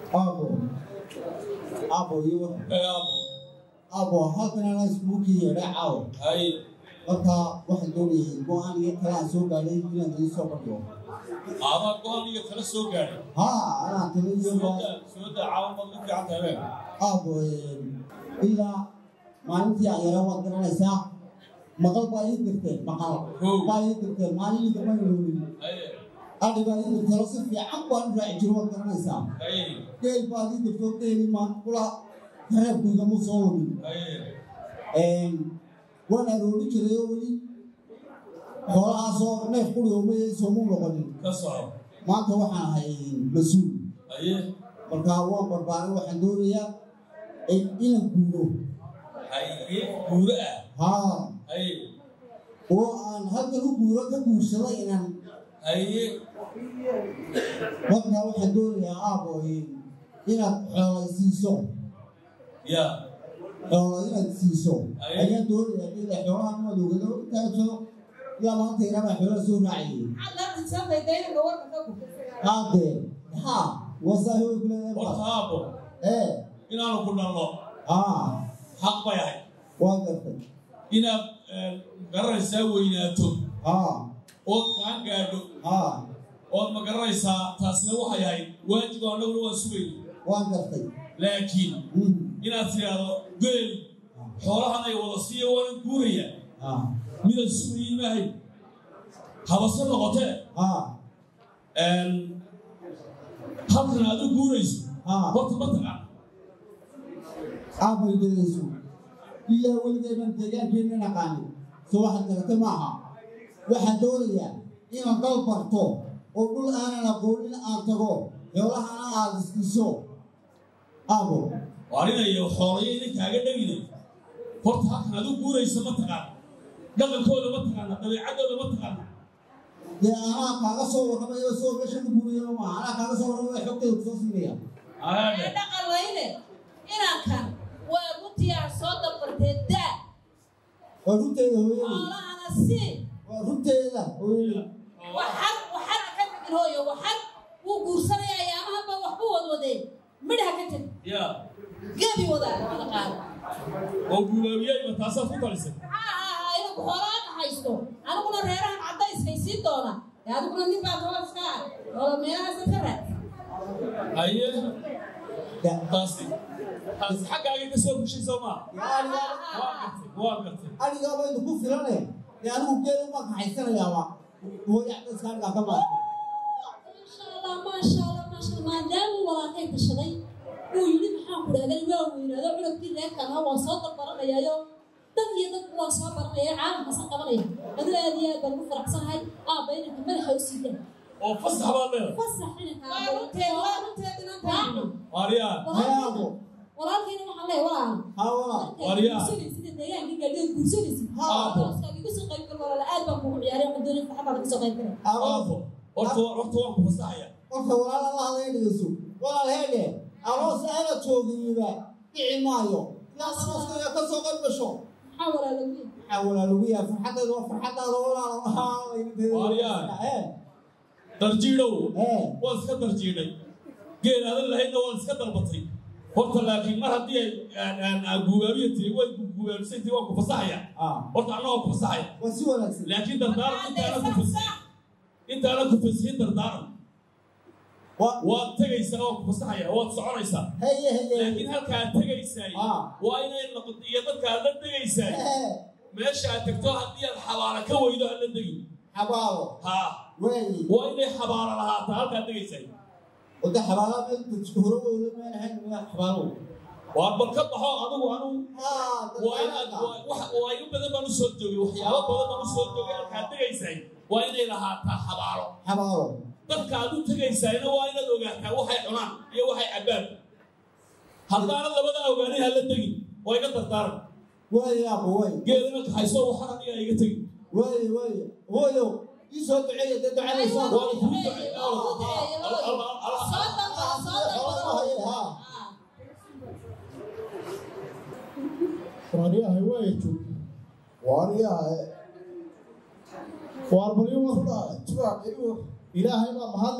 aabo aabo iyo ee abo aabo halkanana iskuulkii yeedhay caawo hay marka waxaan doonayay go-aan iyo kale aan soo gaadhay inaan idin soo bandhigo adaa go-aan iyo kala soo gaadhay haa anaa tala iyo sooda sooda caawan baad u fiican tahay bee aabo ilaa maalintii aan yara waad garanaysaa maqal baa ii dirteen maqal Kow. baa ii dirteen maalin dama iloonin haye adhi baa ii dirteen oo si fiican baan u raaci jiro waad garanaysaa haye geel baad ii dirtoo geeli maan kula reebkaygama soo lumin haye waan aroori jiray oo weli xoolahaasoo neef qurigoomay soomuu noqonin ka soco maanta waxaan ahay mas-uul haye markaa waan barbaaray waxaan doonayaa inaan guuro haye guuro ah haa haye oo aan halkan u guuro ka guursado inaan haye markaa waxaan doonayaa aabo inaad xoolay siiso ya xoolo inaad siiso Aye. ayaan doonayaa ila xoolaha madowgado intaaso ilaa maanta irabaa xoolaha soo raacayay haadee haa wasaahi way horta kuleedahay aabo ee inaanu ku dhalno haa xaq bay ahayd waa gartay inaad eh, garanaysaa weynaato haa ood kaan gaadho haa ood ma garanaysaa taasina waxay ahayd waajib oo annaguna waan sugayay waa gartay laakiin Mm. inaad tidhaahdo geel xoolahan ay wada siiya waanan guuraya haa midaan sugayay maahay habase noqotee haa halkan aad u guurayso haa horta ma taqaan aabay gelayso ilaa weligayban deegaankeena naqaanin soo waxaad garatay maaha waxaan doonayaa inaan dal barto oo dhul aanan aqoonin aan tago xoolahana aad iskiso aabo waarinayo xoolayo idin kaaga dhegine horta halkan aad u guurayso ma taqaan dhaqankooda ma taqaana dabeecaddooda ma taqaana dee anaa kaaga soo warramayo soo meesha ku guurayo maaha anaa kaaga soo warramayo xogteeda kusoo siinaya aadhe dhaqanlayne inankan waa runtiyaa soo dabartee daa waa runteeda hooyadey xoolahana sii waa runteeda hooyadey waxan waxana ka tagin hooyo waxan wuu guursanaya ayaamahanba waxbu wadwadeen midha ka tag ya gebi wadaa wada qaada oo gubaabiyeyba taasaad ku talisay ha ha ha inaku xoolaha ka haysto aniguna reerahan caddayskay sii doona ee adiguna nin baa tobaska ah xoola meelahaasa ka raad haye Da- taasi taasi xaggaagay ka soo bushay soo maa yaa- waa gartay waa gartay adigaaba idinku filane dee anigu geela ma kaxaysanayaaba hooya dadka anigaa ka maartay maasha allah maasha allah maasha allah maadaamuu walaaqay tashaday uu yidhi maxaan ku dhahday waa weynaado cunugkii reerkana waan soo dalbaranayaayo dad iyo dadku waan soo baranaya caalamkaasa qabanaya adu aad iyo aad baan ugu faraxsanahay aabba inanka madaxa u siida oo fasax baad leedahay fasax inanka waaryaa hayaabo walaalkiina waxaan leeyahay walaal hawaa Waryaa. guursanaysid deegaanka gaadhiyood guursanaysid Aabo. igu soo qayb gal walaal aad baan kugu ciyaaray waxaan doonay farxad baan igu soo qayb galay aabo horta horta waan ku fasaxaya qofka walaala la hadlaya dhegeyso walaal heedhe aroos aana joogiyiba dhici maayo ilaa arooskaya ka soo qayb gasho maxaa walaal lagu yahay maxaa walaalugu yahay farxaddeeda waa farxaddaada walaalo Waryaa. ee darjiidhow ee waad iska darjiidhay geel aadan lahaydna waad iska dalbatay horta laakiin mar haddii ay gubaabiya tiri way gubaabisay tiri waan ku fasaxaya ah horta anna waan ku fasaxaya waa si wanaagsan laakiin dardaaran intaana ku fasihin intaana ku fasihin dardaaran waa waad tegaysaa waan ku fasaxaya waad soconaysaa heye heye laakiin halkaad tegaysaay Ah. waa inay noqoto iyo dadkaad la tegaysaay ee meesha aad tagto haddii aad xabaala ka weydo ha la degi xabaalo haa weeyi waa inay xabaala lahaataa halkaad tegaysaay wada xabaala meel dadka hore weyla meel ahayn meel xabaalo waa bal ka baxo adigu anigu ah waa inaad waa- wax- waa in badan baan u soo joogay waxyaabo badan baan u soo joogay halkaad tegaysaay waa inay lahaataa xabaalo xabaalo dadka aad u tegaysaayna waa inaad ogaataa waxay cunaan iyo waxay cabbaan haddaanad labada ogaanin ha la tegin waa iga dardaaran weeyi aabo weeyi geedana kaxayso waxaan aniga iga tegin weeyi weeyi hooyo ii soo duceeya dee ducanaysa waa kuu ducay Allah- Allah- Allah- soo dalba soo dalba waryahay weeju waryahay waar bari warda tuwac ilaahay baa mahadle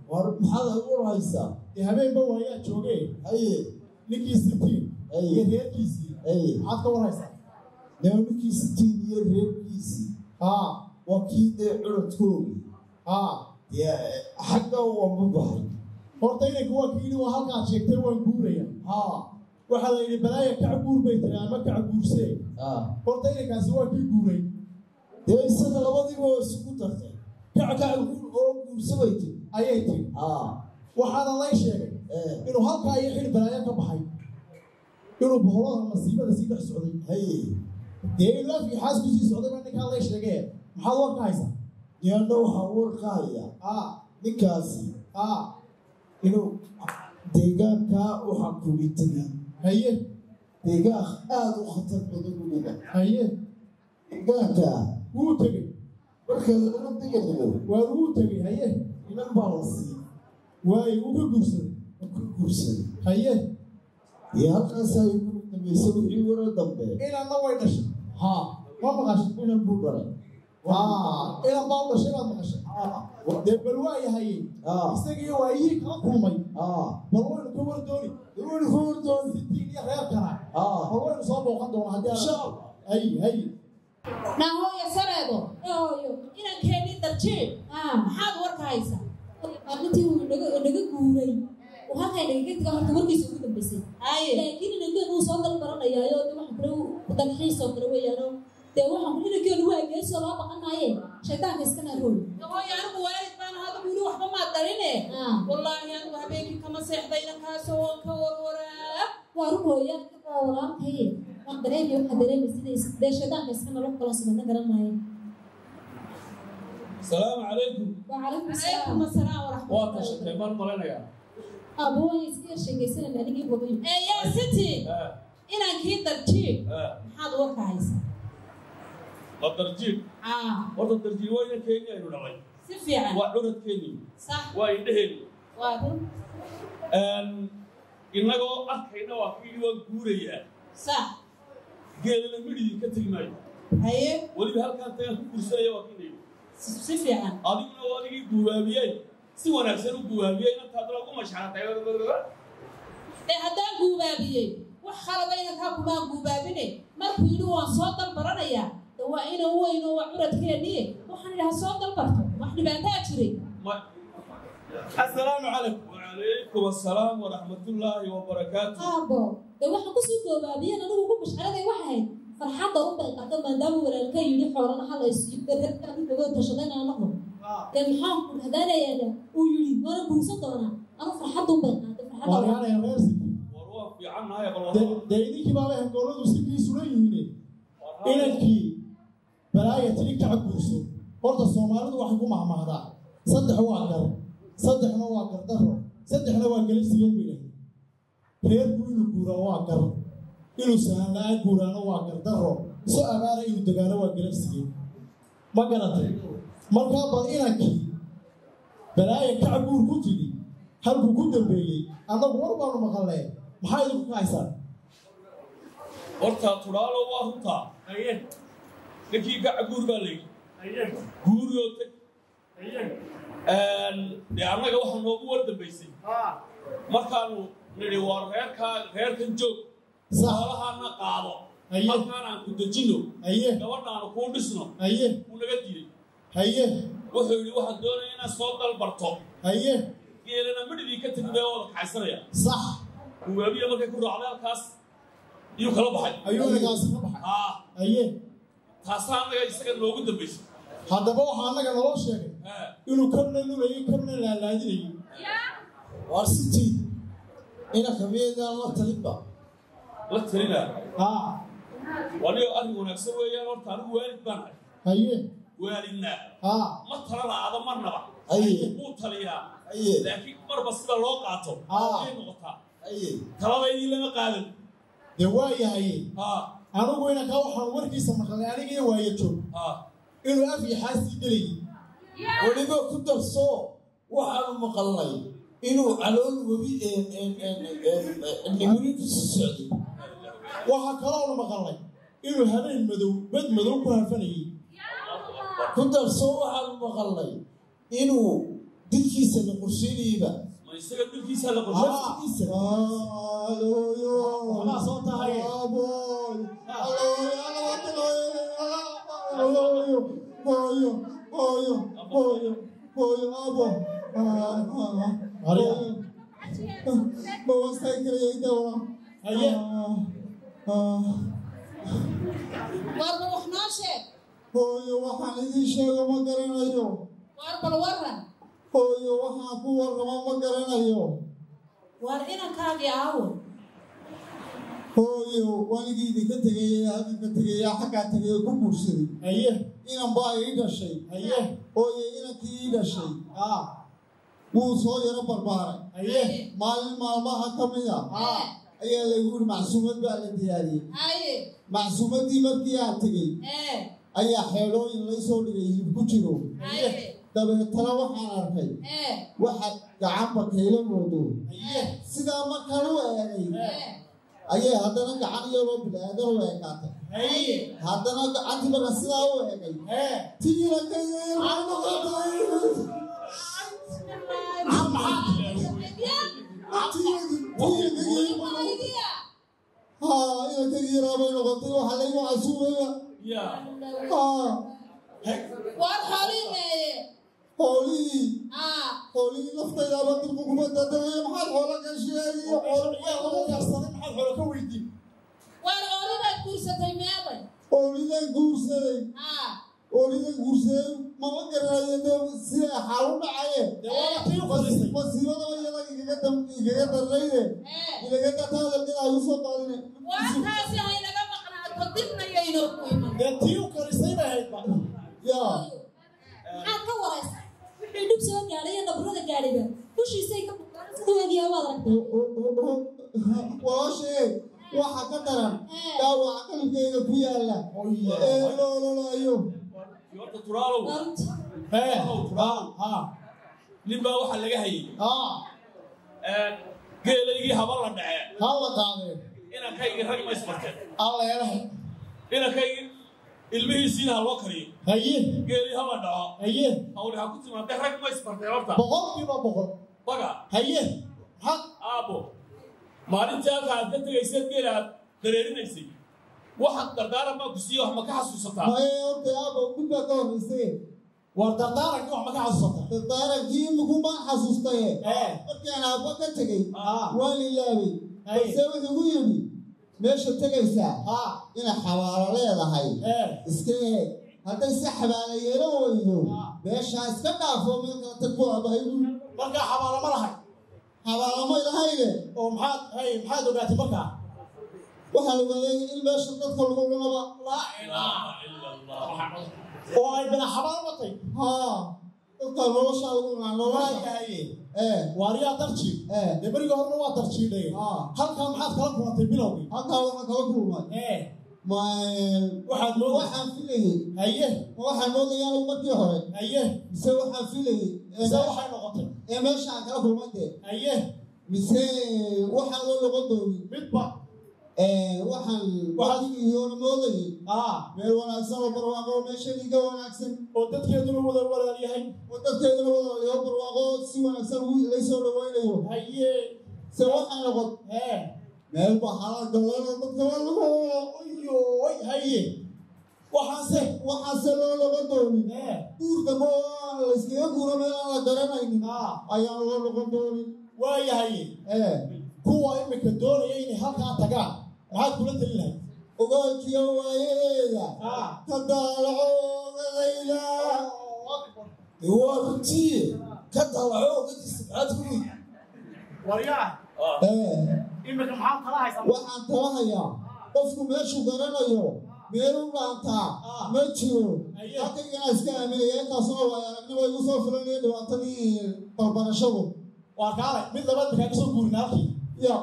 war maxaad ugu haysaa dee habeenba waayaa jooge haye ninkii sitiin Ay. iyo reerkiisii haye maxaad ka war haysaa nimankii sitiin iyo reerkiisii haa waa kii dee curadkoogi haa dee xagga wama baxay horta inanka waa kii yidhi waa halkaad sheegtay waan guuraya haa waxaa la yidhi balaaya kac guur bay tiri ama kac guursee haa horta inankaasi waa kii guuray dee isaga labadiiba waa isugu dartay kac kac guur oo guursabay tiri ayay tiri haa waxaana lay sheegay ee inuu halkaa iyo xil balaayo ka baxay inuu boqolada masiibada sii dhex socday haye dee inuu afkii xaasku sii socday baa ninkaa lay sheegee maxaad war ka haysaa niyanna waxaa warqaaya haa ninkaasi haa inuu deegaankaa u xakumi tegay haye deegaan aada u khatar badan uliga haye deegaankaa wuu tegey marka lagala degayo waa wuu tegey haye inan baa la siiyey waayo wuu ka guursaday oo ka guursaday haye iyo halkaasaa igu dambaysa wixii wara dambe inanna way dhashay haa ma maqashay inan buu dhalay haa inan baa u dhashay baad maqashay haa dee bal waa yahaye haa isagiiyo waayihii kala kulmay haa bal waynu ka war dooni weli ka hordoon sitiin iyo reerkana haa bal waynu soo booqan doonaa haddii insha aan allah hay hay nahooya sareedo hooyo inankeeni darjiin ah maxaad warka haysaa maalintii uu naga naga guuray uu halkaa nagaga taga horta warkiisa ugu dambeysay haye laakiin inankeenu uu soo dal baranayaayo de waxaan kule dalxiisoo kale weeyaano dee waxaan kule inankeenu waa geesoo loo baqan maaye shaydaanka iskana rool hooyo anigu waalid baan hada wili waxba maad darine ah wallaahi anigu habeenkii kama seexda inankaasoo waan ka warwaraa waa run hooya waa walaalkaye waan dareemaya waxaa dareemaysa dee shaydaanka iskana lo kala sumana garan maayo asalaamu calaykum وعليكم calaykum السلام asalaam waa waraxmatullahi tashatay baan malaynayaa أبوي يسكير شيء أنا نيجي بقول ee yaa city Ah, inankii darjiin ah, maxaad warka haysaa waa darjiin aa horta darjiin waa ina kenya aynu dhalay si fiican waa curadkeeni sax waa indheheeni waa run innagoo arkayna waa kii waan guurayaa sax geelana midhidii ka tegi maayo haye weliba halkaan tagaan ku guursanaya waa kii nayidhi si si fiican adiguna waa adigii guwaabiyey si wanaagsan u guwaabiyey inantaaduna ugu mashxaratay ee haddaan guubaabiyey wax khalada inankaa kumaan guubaabine markuu yidhi waan soo dalbaranayaa de waa ina weyno waa curadkeennii waxaan idhaha soo dalbarto wax dhibaataa jiray assalaamu calaykum وعليكم السلام ورحمة الله وبركاته أبو ده واحد كسر جوابيا أنا بقول مش على ده واحد فرحة أم القدم ما دام ولا الكي يلي حورنا حلا يسيب ده كده كده تشغلنا أنا نقول كان محام هذا لا يا ده ويلي ما أنا بوسط أنا أنا فرحة أم القدم فرحة أم waaryaanaya reer city وروح في عنها يا dee بالله dee idinkii baabay hangooladu sikii sulan yihiine inankii balaaya tiri kaca guurso horta soomaalidu waxay ku mahmahdaa saddex waa gar saddexna waa gardaro saddexna waa gelibsigeen bay dhahay reerku inuu guuraa waa gar inuu sahan la-aan guuraano waa gardaro so abaara inuu degaano waa gelibsigeen ma garatay markaa bal inankii balaaya kaca guur ku tidhi halkuu ku dambeeyey annagu war baanu maqallee maxaa idinku ka haysaan horta tudhaalo waa runtaa ninkii gaca guur baa layidhi guuriyoo tag dee annaga waxaa noogu war dambaysay markaanu nidhi waa reerkaa reerkan joog xoolahaana qaado Aye. halkaan aan ku dejino haye gabadhaanu kuu dhisno haye wuu naga diiday haye wuxuu yidhi waxaan doonaya inaad soo dalbarto haye geelana midhidii ka tegi bee wada kaxaysanaya sax guwaabiya markay ku raacday halkaas iyuu kala baxay ayuu inagaasi ka baxay haa haye taasaa annaga isaga noogu dambaysay haddaba waxaa annaga naloo sheegay haa inuu kabna lulayay kabna laalaadinayay waar sitii inanka miyaydaan la talinba la talinaa haa wanigo arrin wanaagsan weeyaan horta anigu waalid baan ahay haye waalidnaa haa ma talana ada marnaba haye wuu taliyaa haye laakiin marba sida loo qaato Ah. ayay noqotaa haye taladaydii lama qaadan dee waa yahaye haa anigu inankaa waxaan warkiisa maqlay aniga iyo waayo joog haa inuu af iyo xaasii gelayay weliba ku darso waxaanu maqalnay inuu calool webi nimiridiisu socday waxaa kaloonu maqalnay inuu habeen madow bad madow ku harfanayay ku darso waxaanu maqalnay inuu dilkiisa la qorsheynayba ma isaga dilkiisaa la qorshay laftiisa Hallelujah. waxbaa soo tahaye Aboy. Hallelujah. Boyo, boyo, boyo, boyo, abo. Ah, ah, Maria. boyo. Bawa saya kira itu orang. Aye. Ah, ah. war bal wax noo sheeg Hooyo waxaan idiin sheego ma garanayo. war bal waran Hooyo waxaan ku warramo ma garanayo. war inankaagii aawo Hooyo wanigii idinka tegay halkan ka tegay xaggaa tegay oo ku guursaday. haye Inan baa ii dhashay. haye Hooyo inankii ii dhashay. ah Wuu soo yaro barbaaray. haye Maalin maalmaha ka mid a ee ayaa lagu yidhi macsuumad baa la diyaariyey. haye Macsuumaddii markii aan tegey ee ayaa xeelooyin laysoo dhigay hilib ku jiro. haye Dabeetana waxaan arkay ee waxaad gacanba kayla moodo. haye Sidaa markaan u eegay ee ayay haddana gacan iyadoo bilaadan u eekaatay. haye haddana gacantii marka sidaa u eegay ee tiina ka yeelay haa inanka yaraabay noqotay waxaa laygu casuumaya ya haa war xoolii meeye xoolihii aa xoolihii naftaydaaba dirku kuma dadamaya maxaad xoola ka sheegiyo yaa lagu yarsaday maxaad xoolo ka weydiin war oolidaad guursatay meeday xoolidan guursaday aa xoolidan guursaday mama garanayo de sida xaal u dhacaye dee waana tii u qadisay masiibadaba iyada igaga dam igaga darnayde ee ilaga dartaadalgada ay usoo qaadine warkaasi haynaga maqnaato dibna yaynoo ku iman dee tii u karisay bay ahayd ba yaa maxaad ka waraysa wixii dhib soo gaadhay iyo nabrada gaadhayba dushiisay ka bukaan siduu egyahay waad aragtay walaashee waxa ka daran dhaawaca qalbkeyga ku yaala ee loololayo horta turaalow maalinta ee turaalow ha nin baa waxaa laga hayay ha geelaygii haba la dhacee ha la qaadeen inankaygii rag ma isbarteen alla eelahay inankaygii ilmihiisiina ha loo kariyo haye geelii haba dhaco haye hawli ha ku timaadee rag ma isbarteen horta boqolkiiba boqol baga haye maxaad aabo maalintii halka aad ka tegayseed geela aad dareerinaysay waxaad dardaaran baa ku siiye wax ma ka xasuusataa maye horta aaba mid baa ka horreysay war dardaarankii wax ma ka xasuusata dardaarankii iminku baan xasuustaye ee markaan aabba ka tegey ah waan ilaabay Haye. balse wuxuu igu yidhi meesha tegaysaa ha inay xabaalo leedahay ee iska eeg hadday si xabaalo yeelo weydo Ah. meeshaa iska dhaafo meel kala tag buu aabbahay buuri markaa xabaalo ma lahay xabaalamay lahayne oo maxaad haye maxaad ogaatay markaa waxaan ogaaday in meesha dadka lagu cunaba laa ilaaha ila allah oo ay bina xabaal watay haa dadka nolosha lagu cunaa nolosha waayahaye ee waariyaa darjiid ee dee beriga horena waa darjiidhay haa halkaa maxaad kala kulantay bilowgii halkaa waxaan kala kulmay ee ma waxaad moodaysa waxaan filayey haye waxaan moodayaan markii hore haye mise waxaan filayey ee mise me- waxay noqotay ee meesha aan kala kulmay dee haye mise waxaan loo noqon doonin midba ee waxaan waxaadigiyoona moodayey ah meel wanaagsan oo barwaaqo oo meeshadii ka wanaagsan oo dadkeeduna wada walaal yahay oo dadkeeduna wadayo barwaaqo si wanaagsan ugu- laysoo dhawaynayo haye se waxay noqon ee meel baxala galana dadka waa lagu oyoy haye waxaase waxaase loo noqon doonin ee guur dambe oo aan layskaga guuro meel aan la garanaynin ah ayaan loo noqon doonin waayahaye ee kuwa imika doonaya inay halkaa tagaan maxaad kula talin lahayd ogaalkiyo waayaheeda ah ka daalaco ogadayda waa runtii ka dalaco ogadiisa maxaad ku weydi waryaa ee imika maxaad kala haysaa waxaan tala hayaa qofku meeshuu garanayo meel u dhaantaa ma jiro Aye. halkaygana iska aaminaya intaasoo waay aragnimo igu soo filanaya dhibaatadii barbarashadu waa kaalay mid labaad makaa kasoo guurin halkii ya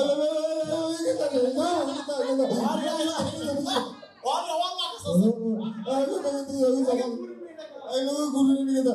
waarya waa waa kasoo aynaga gurin nigada